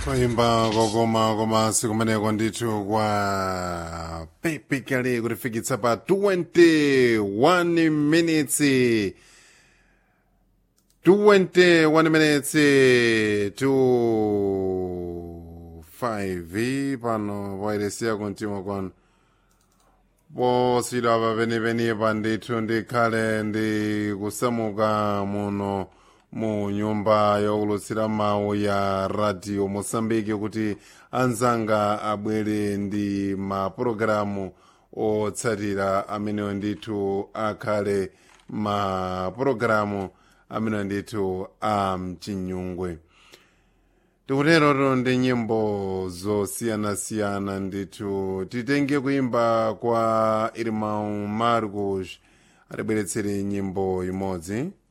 kuimba kokoma komasi kumeneko ndithu kwa pepikali kutifikitsa pa 21 minutes 21 minutes to 5 pano pairesiya kuntima kwanu posidwa pa penipenipa ndithu ndikhale ndi kusamuka muno mu nyumba yokulutsira mawu ya radio mosambiki kuti anzanga abwere ndi mapulogalamu otsatira amenewo ndithu akhale mapulogalamu amenewo ndithu a mchinyungwe tikutero ndi nyimbo zosiyanasiyana ndithu titenge kuimba kwa irmão marcos atibweretsere nyimbo imodzi